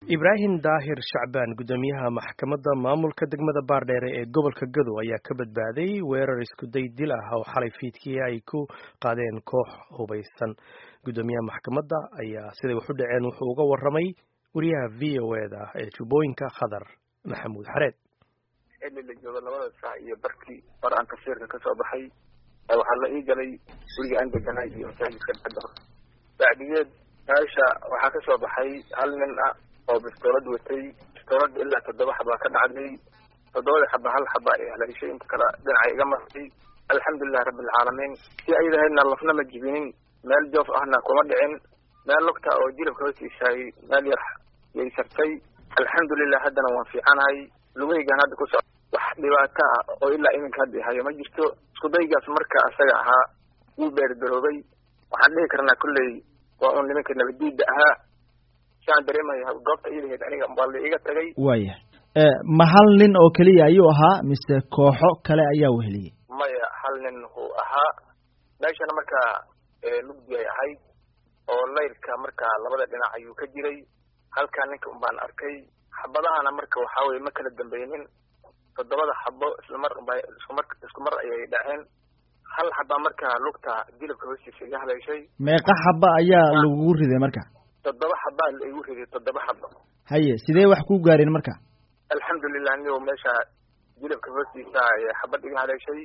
ibraahim daahir shacbaan guddoomiyaha maxkamadda maamulka degmada baardheere ee gobolka gadow ayaa ka badbaaday weerar iskuday dil ah oo xalay fiidkii ay ku qaadeen koox hubaysan guddoomiyaha maxkamadda ayaa siday wax u dhaceen wuxuu uga warramay wariyaha v o eda ee jubbooyinka khadar maxamuud xareed xilli la joogo labada saac iyo barkii hor aan tafsiirka kasoo baxay waxaa la ii galay guriga aan deganay iyo masaajidka dhexda bacdigeed meesha waxaa kasoo baxay hal nin ah oo bistoolad watay bistoolad ilaa toddoba xabaa ka dhacday toddobada xaba hal xaba ee haleeshay inta kale dhinaca iga martay alxamdulilahi rabbilcaalamiin si ayadahaydna lafna ma jibinin meel joof ahna kuma dhicin meel lugta oo jilibka hoostiisaay meel yar yay sartay alxamdulilah haddana waan fiicanahay lugahaygaan hadda ku soc wax dhibaato ah oo ilaa iminka hadda hayo ma jirto iskudaygaas marka asaga ahaa wuu beerberoobay waxaan dhihi karnaa kolley waa un nimanka nabadiida ahaa siaan dareemaya goobta iidaheed aniga waa la iga tagay waya ma hal nin oo keliya ayuu ahaa mise kooxo kale ayaa weheliyey maya hal nin wuu ahaa meeshana markaa lugdi ay ahayd oo layrka markaa labada dhinac ayuu ka jiray halkaa ninka un baan arkay xabadahana marka waxaa weye ma kala dambeynin toddobada xabo islamar unba iskumar isku mar ayay dhaceen hal xabaa markaa lugta jilibka hoostiisa iga haleeshay meeqa xaba ayaa lagugu riday marka toddoba xabaa la igu riday toddoba xabo haye sidee wax ku gaareen marka alxamdulilah nigo meesha jilibka hoostiisa xabad iga haleeshay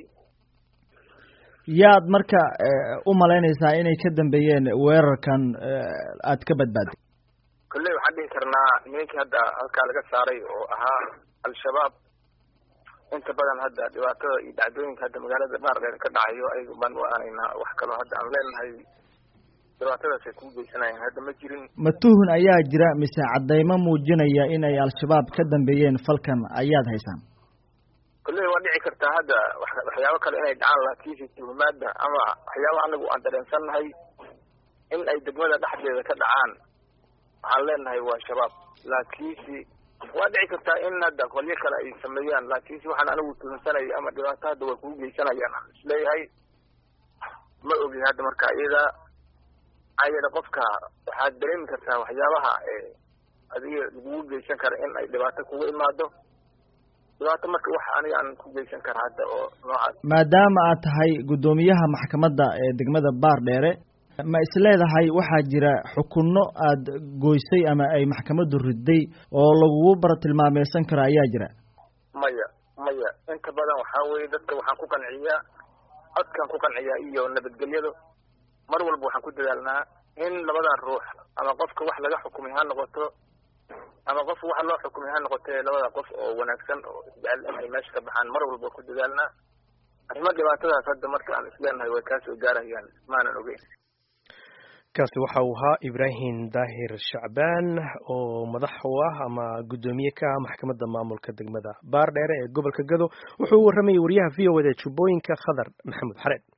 yaad marka u malaynaysaa inay ka dambeeyeen weerarkan aad ka badbaaday kolley waxaan dhihi karnaa nimankii hadda halkaa laga saaray oo ahaa al-shabaab inta badan hadda dhibaatada iyo dhacdooyinka hadda magaalada baardheer ka dhacayo ayaga baan u aanaynaa wax kaloo hadda aan leenahay dhibaatadaas ay kuu geysanayaan hadda ma jirin matuhun ayaa jira mise caddaymo muujinaya inay al-shabaab ka dambeeyeen falkan ayaad haysaan kolley waa dhici kartaa hadda waxyaabo kale inay dhacaan laakiinse tuhumaada ama waxyaaba anagu aan dareensannahay in ay degmada dhexdeeda ka dhacaan waxaan leenahay waa shabaab laakiinse waa dhici kartaa in hadda qolyo kale ay sameeyaan laakiinse waxaan anigu tuhunsanayay ama dhibaato hadda way kugu geysanayaan aan isleeyahay ma ogi hadda marka iyada maxaa yeele qofka waxaad dareemi kartaa waxyaabaha adiga lagugu geysan kara in ay dhibaato kugu imaado dhibaato marka wax aniga aan ku geysan kara hadda oo noocaas maadaama aad tahay guddoomiyaha maxkamadda ee degmada baardheere ma isleedahay waxaa jira xukunno aad goysay ama ay maxkamaddu riday oo lagugu baratilmaameysan karo ayaa jira maya maya inta badan waxaa weye dadka waxaan ku qanciyaa codkaan ku qanciyaa iyo nabadgelyadu mar walba waxaan ku dadaalnaa in labadan ruux ama qofka wax laga xukumay ha noqoto ama qof wax loo xukumay ha noqotee labada qof oo wanaagsan oo isjecel in ay meesha ka baxaan mar walba ku dadaalnaa arrimo dhibaatadaas hadda marka aan isleenahay way kaa soo gaarayaan maanan ogeyn kaasi waxa uu ahaa ibraahim daahir shacbaan oo madax u ah ama guddoomiye ka ah maxkamadda maamulka degmada baardheere ee gobolka gado wuxuu u warramayay wariyaha v o eda jubbooyinka khadar maxamuud xareed